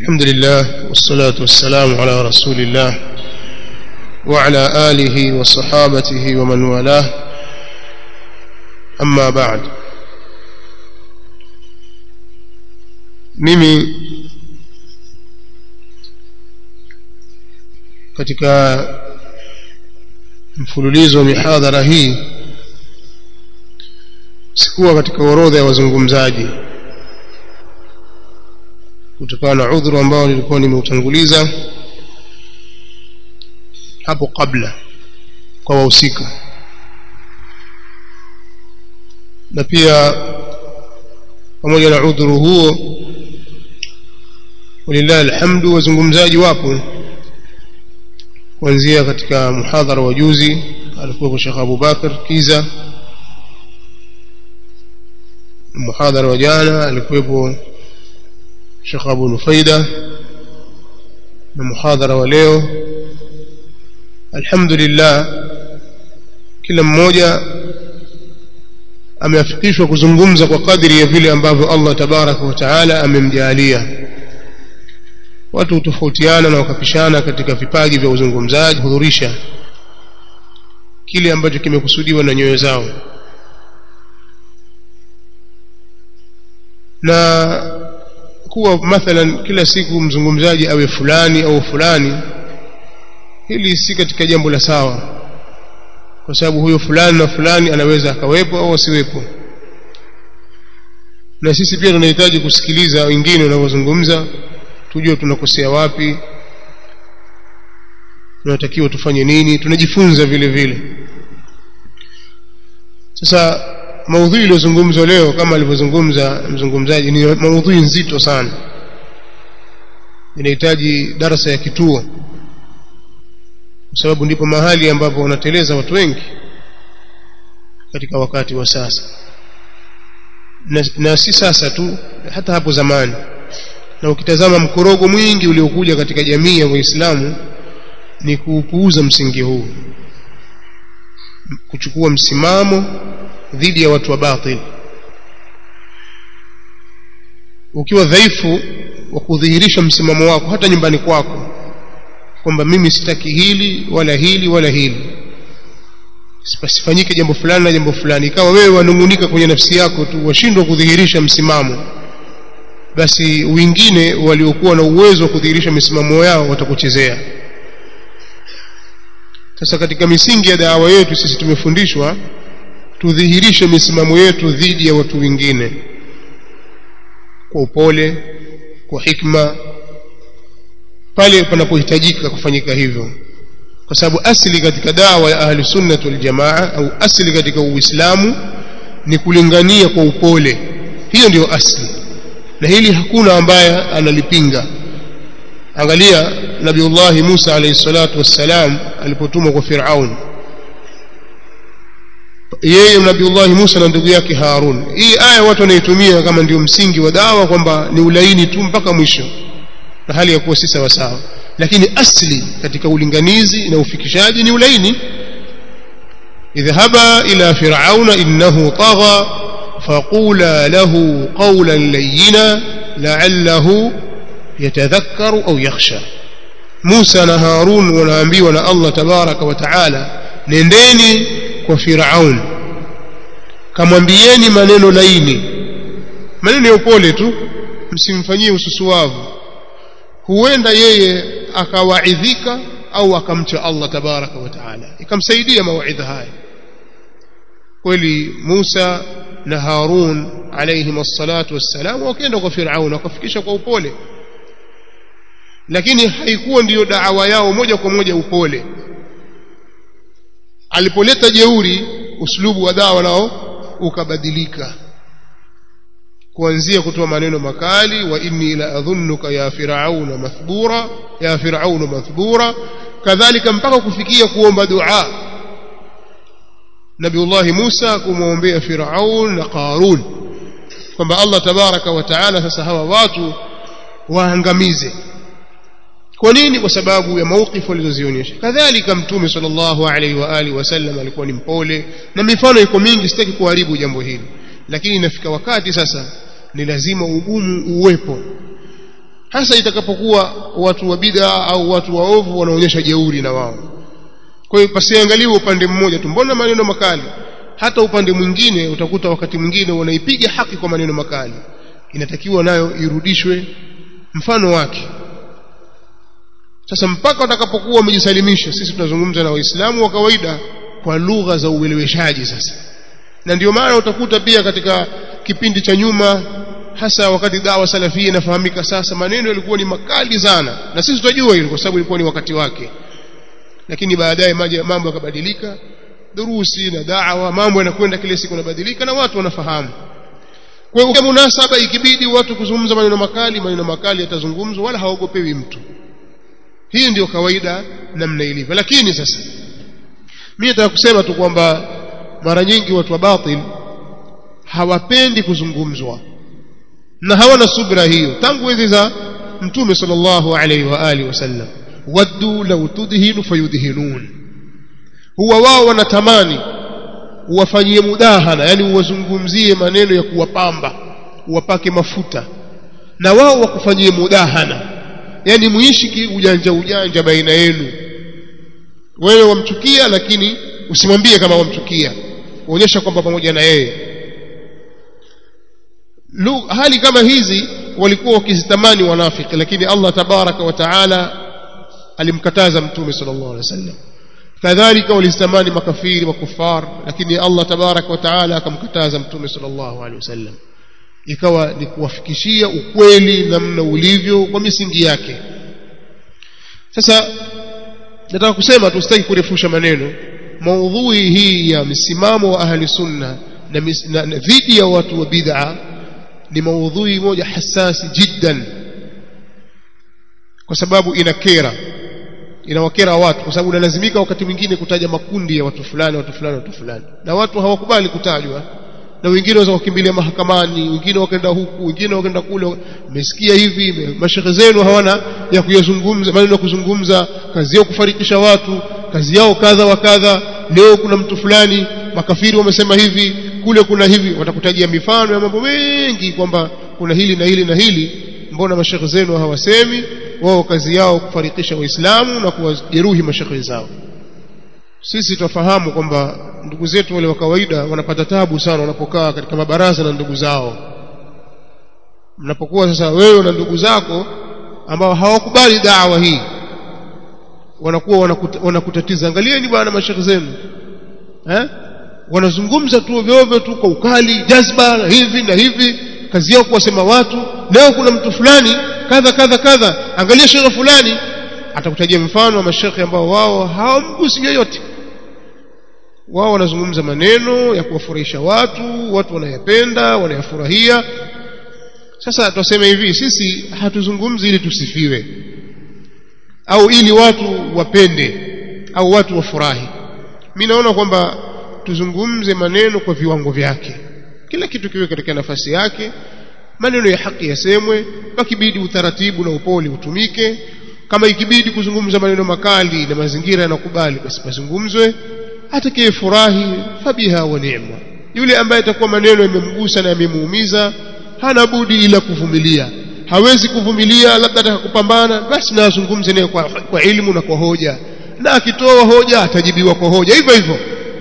الحمد لله والصلاة والسلام على رسول الله وعلى آله وصحابته ومن والاه أما بعد mimi katika mfululizo wa mihadhara hii sikuwa katika orodha ya wazungumzaji kutokana na udhuru ambao nilikuwa nimeutanguliza hapo kabla kwa wahusika na pia pamoja na udhuru huo walillahi alhamdu wazungumzaji wapo kuanzia katika muhadhara wa juzi alikuwa Sheikh Abu Bakar Kiza muhadhara wa jana alikuwepo Sheikh Abu Nufaida na muhadhara wa leo alhamdulillah kila mmoja ameafikishwa kuzungumza kwa kadri ya vile ambavyo Allah tabaraka wa taala amemjalia watu hutofautiana na wakapishana katika vipaji vya uzungumzaji hudhurisha kile ambacho kimekusudiwa na nyoyo zao na kuwa mathalan kila siku mzungumzaji awe fulani au fulani hili si katika jambo la sawa kwa sababu huyo fulani na fulani anaweza akawepo au asiwepo na sisi pia tunahitaji kusikiliza wengine wanavyozungumza tujue tunakosea wapi tunatakiwa tufanye nini tunajifunza vile vile sasa maudhui iliyozungumzwa leo kama alivyozungumza mzungumzaji ni maudhui nzito sana inahitaji darasa ya kituo kwa sababu ndipo mahali ambapo wanateleza watu wengi katika wakati wa sasa na, na si sasa tu hata hapo zamani na ukitazama mkorogo mwingi uliokuja katika jamii ya Waislamu ni kuupuuza msingi huu kuchukua msimamo dhidi ya watu wa batil ukiwa dhaifu wa kudhihirisha msimamo wako hata nyumbani kwako kwamba mimi sitaki hili wala hili wala hili sifanyike jambo fulani na jambo fulani ikawa wewe wanungunika kwenye nafsi yako tu washindwa kudhihirisha msimamo basi wengine waliokuwa na uwezo wa kudhihirisha misimamo yao watakuchezea sasa katika misingi ya dawa yetu sisi tumefundishwa tudhihirishe misimamo yetu dhidi ya watu wengine kwa upole kwa hikma pale panapohitajika kufanyika hivyo kwa sababu asili katika dawa ya ahli sunnah wal jamaa au asili katika uislamu ni kulingania kwa upole hiyo ndiyo asili na hili hakuna ambaye analipinga angalia nabiullahi Musa alayhi salatu wassalam alipotumwa kwa Firaun yeye nabiullahi Musa na ndugu yake Harun hii aya watu wanaitumia kama ndio msingi wa dawa kwamba ni ulaini tu mpaka mwisho na hali ya kuwa si sawa sawa lakini asli katika ulinganizi na ufikishaji ni ulaini idhhaba ila firauna innahu tagha فقولا له قولا لينا لعله يتذكر أو يخشى موسى نهارون ونامبي نا الله تبارك وتعالى nendeni kwa Firaun kamwambieni maneno laini maneno ya upole tu msimfanyie ususuwavu huenda yeye akawaidhika au akamcha Allah tabaraka wa taala ikamsaidia mawaidha haya kweli Musa na Harun alayhim assalatu wassalam wakaenda kwa Firaun wakafikisha kwa upole lakini haikuwa ndiyo daawa yao moja kwa moja upole alipoleta jeuri uslubu wa dawa nao ukabadilika kuanzia kutoa maneno makali wa inni la adhunnuka ya firauna mathbura ya firauna mathbura kadhalika mpaka kufikia kuomba dua Nabiullahi Musa kumwombea Firaun na Qarun kwamba Allah tabaraka wa taala sasa hawa watu waangamize kwa nini kwa sababu ya maukifu walizozionyesha kadhalika mtume sallallahu alaihi wa alihi wasallam alikuwa ni mpole na mifano iko mingi sitaki kuharibu jambo hili lakini inafika wakati sasa ni lazima ugumu uwepo hasa itakapokuwa watu wa bid'a au watu waovu wanaonyesha jeuri na wao kwa hiyo pasiangaliwe upande mmoja tu mbona maneno makali hata upande mwingine utakuta wakati mwingine wanaipiga haki kwa maneno makali inatakiwa nayo irudishwe mfano wake sasa mpaka watakapokuwa wamejisalimisha sisi tunazungumza na waislamu wa kawaida kwa lugha za ueleweshaji sasa na ndio maana utakuta pia katika kipindi cha nyuma hasa wakati dawa salafia inafahamika sasa maneno yalikuwa ni makali sana na sisi tutajua hilo kwa sababu ilikuwa ni wakati wake lakini baadaye mambo yakabadilika durusi na da'wa mambo yanakwenda kila siku yanabadilika na watu wanafahamu kwa hiyo munasaba ikibidi watu kuzungumza maneno makali maneno makali yatazungumzwa wala haogopewi mtu hii ndio kawaida namna ilivyo lakini sasa mimi nataka kusema tu kwamba mara nyingi watu wa batil hawapendi kuzungumzwa na hawana subra hiyo tangu enzi za mtume sallallahu alaihi wa alihi wasallam waddu law tudhinu fayudhinun huwa wao wanatamani uwafanyie mudahana yani uwazungumzie maneno ya kuwapamba uwapake mafuta na wao wakufanyie mudahana yani muishi ujanja ujanja baina yenu wewe wamchukia lakini usimwambie kama wamchukia uonyesha kwamba pamoja na yeye hali kama hizi walikuwa wakizitamani wanafiki lakini Allah tabaraka wa taala alimkataza mtume sallallahu alaihi wasallam kadhalika walizitamani makafiri makufar lakini Allah tabaraka wa taala akamkataza mtume sallallahu alaihi wasallam ikawa ni kuwafikishia ukweli namna ulivyo kwa misingi yake sasa nataka kusema tusitaki kurefusha maneno maudhui hii ya msimamo wa ahli sunna na, na, na dhidi ya watu wa bid'a ni maudhui moja hasasi jiddan kwa sababu inakera inawakera watu kwa sababu unalazimika wakati mwingine kutaja makundi ya watu fulani watu fulani watu fulani na watu hawakubali kutajwa na wengine waweza kukimbilia mahakamani wengine wakaenda huku wengine wakaenda kule mmesikia hivi mashehe zenu hawana ya kuyazungumza maneno ya kuzungumza kazi yao kufarikisha watu kazi yao kadha wa kadha leo kuna mtu fulani makafiri wamesema hivi kule kuna hivi watakutajia mifano ya mambo mengi kwamba kuna hili na hili na hili mbona mashehe zenu hawasemi wao kazi yao kufarikisha waislamu na kuwajeruhi mashehe zao sisi tunafahamu kwamba ndugu zetu wale wa kawaida wanapata tabu sana wanapokaa katika mabaraza na ndugu zao mnapokuwa sasa wewe na ndugu zako ambao hawakubali dawa hii wanakuwa wanakuta, wanakutatiza angalieni bwana mashekhe zenu eh wanazungumza tu ovyo ovyo tu kwa ukali jazba na hivi na hivi kazi yao kuwasema watu leo kuna mtu fulani kadha kadha kadha angalia shekhe fulani atakutajia mfano wa mashekhe ambao wao hawamgusi yoyote wao wanazungumza maneno ya kuwafurahisha watu watu wanayapenda wanayafurahia sasa tuseme hivi sisi hatuzungumzi ili tusifiwe au ili watu wapende au watu wafurahi mimi naona kwamba tuzungumze maneno kwa viwango vyake kila kitu kiwe katika nafasi yake maneno ya haki yasemwe pakibidi utaratibu na upole utumike kama ikibidi kuzungumza maneno makali na mazingira yanakubali basi pazungumzwe atakaye furahi fabiha wa ni'ma yule ambaye atakuwa maneno yamemgusa na yamemuumiza hana budi ila kuvumilia hawezi kuvumilia labda atakupambana basi na azungumze naye kwa, kwa ilmu na kwa hoja na akitoa hoja atajibiwa kwa hoja hivyo hivyo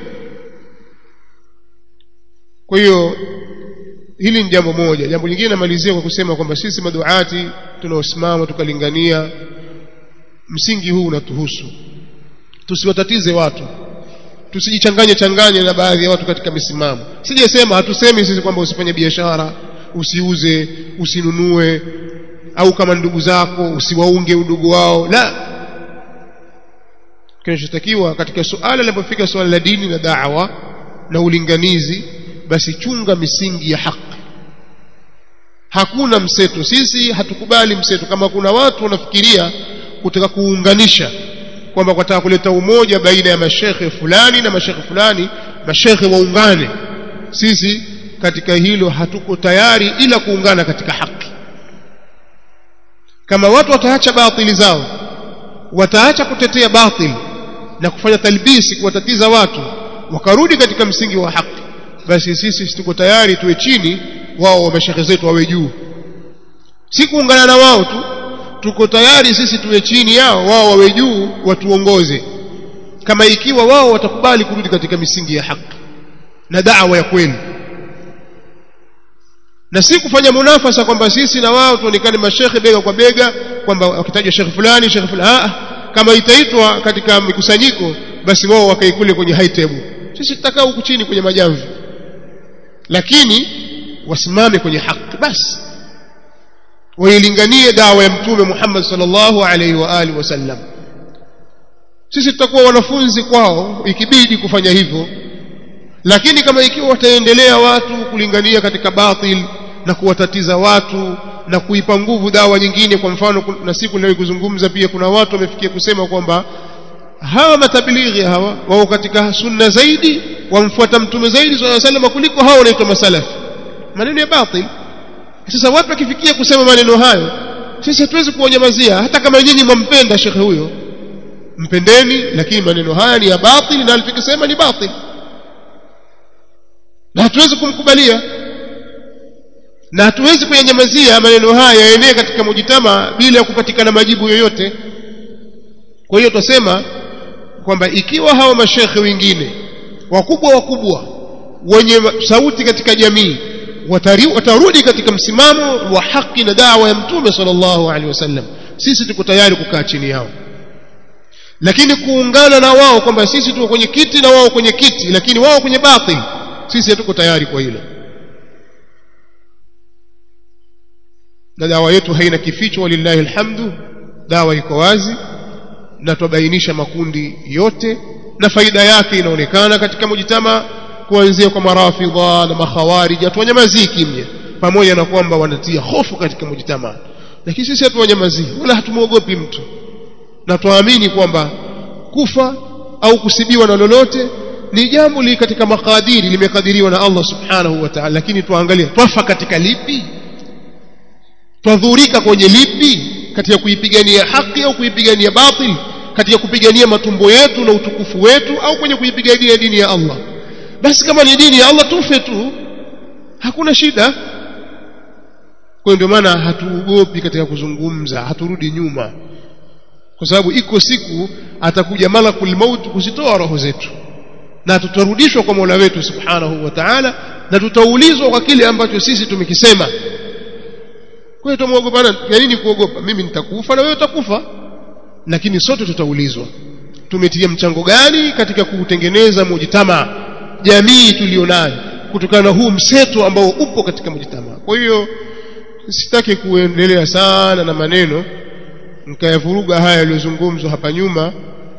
kwa hiyo hili ni jambo moja jambo lingine namalizia kwa kusema kwamba sisi maduati tunaosimama tukalingania msingi huu unatuhusu tusiwatatize watu tusijichanganye changanye na baadhi ya watu katika misimamo sijasema hatusemi sisi kwamba usifanye biashara usiuze usinunue au kama ndugu zako usiwaunge udugu wao la kinachotakiwa katika suala linapofika suala la dini na da'wa na ulinganizi basi chunga misingi ya haki hakuna mseto sisi hatukubali mseto kama kuna watu wanafikiria kutaka kuunganisha kwamba wataka kuleta umoja baina ya mashekhe fulani na mashekhe fulani mashekhe waungane sisi katika hilo hatuko tayari ila kuungana katika haki kama watu wataacha batili zao wataacha kutetea batili na kufanya talbisi kuwatatiza watu wakarudi katika msingi wa haki basi sisi tuko tayari tuwe chini wao wa mashekhe zetu wawe juu si kuungana na wao tu tuko tayari sisi tuwe chini yao wao wawe juu watuongoze kama ikiwa wao watakubali kurudi katika misingi ya haki na da'wa ya kweli na si kufanya munafasa kwamba sisi na wao tuonekane mashekhe bega kwa bega kwamba wakitajwa shekhe fulani shekhe fulani ah kama itaitwa katika mikusanyiko basi wao wakae kule kwenye high table sisi tutakaa huku chini kwenye majamvi lakini wasimame kwenye haki basi wailinganie dawa ya mtume Muhammad sallallahu alaihi wa alihi wasallam sisi tutakuwa wanafunzi kwao ikibidi kufanya hivyo lakini kama ikiwa wataendelea watu kulingania katika batil na kuwatatiza watu na kuipa nguvu dawa nyingine kwa mfano na siku leo kuzungumza pia kuna watu wamefikia kusema kwamba hawa matabilighi hawa wao katika sunna zaidi wamfuata mtume zaidi sallallahu alaihi wasallam kuliko hao wanaitwa masalafi maneno ya batil sasa watu wakifikia kusema maneno hayo sisi hatuwezi kuwanyamazia hata kama nyinyi mwampenda shekhe huyo mpendeni lakini maneno haya ni ya batil na alifikisema ni batil na hatuwezi kumkubalia na hatuwezi kuyanyamazia maneno haya yaenee katika mujitama bila ya kupatikana majibu yoyote kwa hiyo tutasema kwamba ikiwa hawa mashekhe wengine wakubwa wakubwa wenye sauti katika jamii watari, watarudi katika msimamo wa haki na dawa ya mtume sallallahu alaihi wasallam sisi tuko tayari kukaa chini yao lakini kuungana na wao kwamba sisi tuko kwenye kiti na wao kwenye kiti lakini wao kwenye batil sisi hatuko tayari kwa hilo na dawa yetu haina kificho walillahi alhamdu dawa iko wazi na tubainisha makundi yote na faida yake inaonekana katika mujitama kuanzia kwa marafidha na makhawarij hatuwanyamazii kimya pamoja na kwamba wanatia hofu katika mujitama lakini sisi hatuwanyamazii wala hatumwogopi mtu na tuamini kwamba kufa au kusibiwa na lolote ni jambo li katika makadiri limekadiriwa na Allah subhanahu wa ta'ala lakini tuangalie twafa katika lipi twadhurika kwenye lipi katika kuipigania haki au kuipigania batil katika kupigania matumbo yetu na utukufu wetu au kwenye kuipigania dini ya Allah basi kama ni dini ya Allah tufe tu hakuna shida kwa ndio maana hatuogopi katika kuzungumza haturudi nyuma kwa sababu iko siku atakuja malakul maut kuzitoa roho zetu na tutarudishwa kwa Mola wetu subhanahu wa ta'ala na tutaulizwa kwa kile ambacho sisi tumekisema kwa hiyo tumuogopana ya nini kuogopa mimi nitakufa na wewe utakufa lakini sote tutaulizwa tumetia mchango gani katika kuutengeneza mujitama jamii tulionayo kutokana na huu mseto ambao upo katika mujitama kwa hiyo sitaki kuendelea sana na maneno nikayavuruga haya yaliyozungumzwa hapa nyuma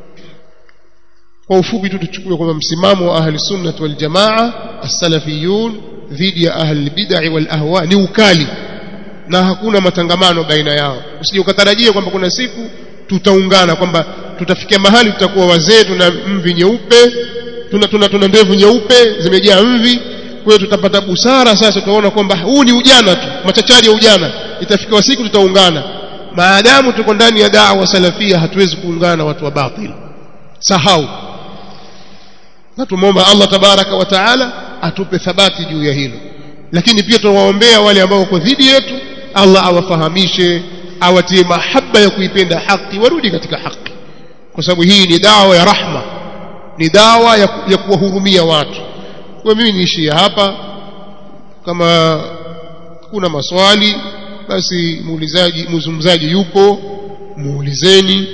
kwa ufupi tu tuchukue kwamba msimamo wa ahli sunnah wal jamaa as-salafiyun dhidi ya ahli bid'ah wal ahwa ni ukali na hakuna matangamano baina yao usije ukatarajia kwamba kuna siku tutaungana kwamba tutafikia mahali tutakuwa wazee tuna mvi nyeupe tuna tuna, tuna ndevu nyeupe zimejaa mvi kwa hiyo tutapata busara sasa tutaona kwamba huu ni ujana tu machachari ya ujana itafika siku tutaungana maadamu tuko ndani ya da'wa salafia hatuwezi kuungana na watu wa batil sahau na tumomba Allah tabaraka wa taala atupe thabati juu ya hilo lakini pia tunawaombea wale ambao wako dhidi yetu Allah awafahamishe awatie mahaba ya kuipenda haki warudi katika haki kwa sababu hii ni dawa ya rahma ni dawa ya, ya kuwahurumia watu kwa mimi niishie hapa kama kuna maswali basi muulizaji mzungumzaji yupo muulizeni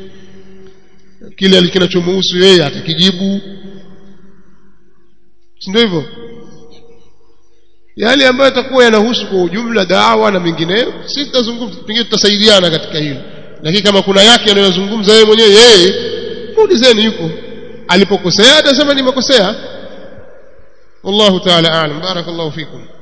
kile kinachomuhusu yeye atakijibu si ndio hivyo yale ambayo yatakuwa yanahusu kwa ujumla dawa na mengineyo sisi tutazungumza pengine tutasaidiana katika hilo lakini kama kuna yake anayozungumza yeye mwenyewe yeye muulizeni yuko alipokosea atasema nimekosea wallahu ta'ala a'lam barakallahu fikum